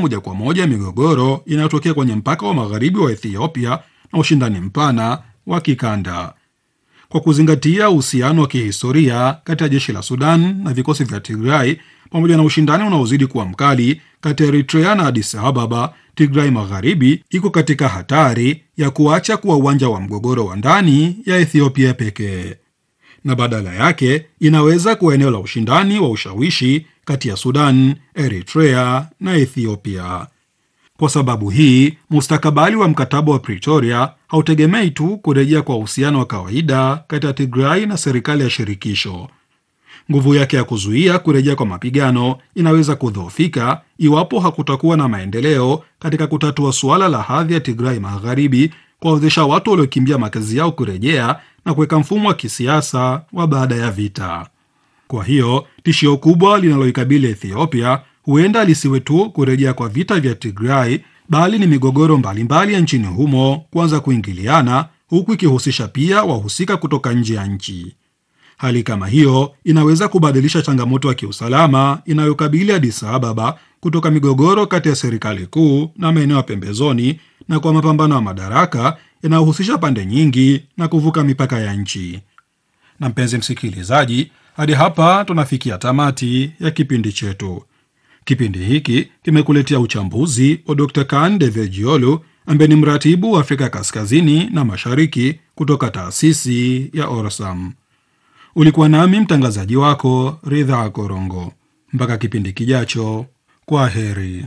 moja kwa moja migogoro inayotokea kwenye mpaka wa magharibi wa Ethiopia na ushindani mpana wa kikanda. Kwa kuzingatia uhusiano wa kihistoria kati ya jeshi la Sudan na vikosi vya Tigray pamoja na ushindani unaozidi kuwa mkali kati ya Eritrea na Addis Ababa, Tigray Magharibi iko katika hatari ya kuacha kuwa uwanja wa mgogoro wa ndani ya Ethiopia pekee na badala yake inaweza kuwa eneo la ushindani wa ushawishi kati ya Sudan, Eritrea na Ethiopia. Kwa sababu hii, mustakabali wa mkataba wa Pretoria hautegemei tu kurejea kwa uhusiano wa kawaida kati ya Tigray na serikali ya shirikisho. Nguvu yake ya kuzuia kurejea kwa mapigano inaweza kudhoofika iwapo hakutakuwa na maendeleo katika kutatua suala la hadhi ya Tigray Magharibi, kuwawezesha watu waliokimbia makazi yao kurejea na kuweka mfumo wa kisiasa wa baada ya vita. Kwa hiyo tishio kubwa linaloikabili Ethiopia huenda lisiwe tu kurejea kwa vita vya Tigray, bali ni migogoro mbalimbali ya nchini humo kuanza kuingiliana, huku ikihusisha pia wahusika kutoka nje ya nchi. Hali kama hiyo inaweza kubadilisha changamoto ya kiusalama inayokabili Addis Ababa kutoka migogoro kati ya serikali kuu na maeneo ya pembezoni na kwa mapambano ya madaraka yanayohusisha pande nyingi na kuvuka mipaka ya nchi. Na mpenzi msikilizaji, hadi hapa tunafikia tamati ya kipindi chetu. Kipindi hiki kimekuletea uchambuzi wa Dr. Kan Devejiolu ambaye ni mratibu wa Afrika Kaskazini na Mashariki kutoka taasisi ya Orsam. Ulikuwa nami mtangazaji wako Ridha Korongo. Mpaka kipindi kijacho, kwa heri.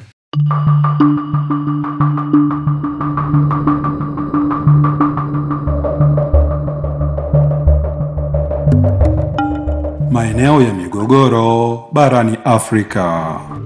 Maeneo ya migogoro barani Afrika.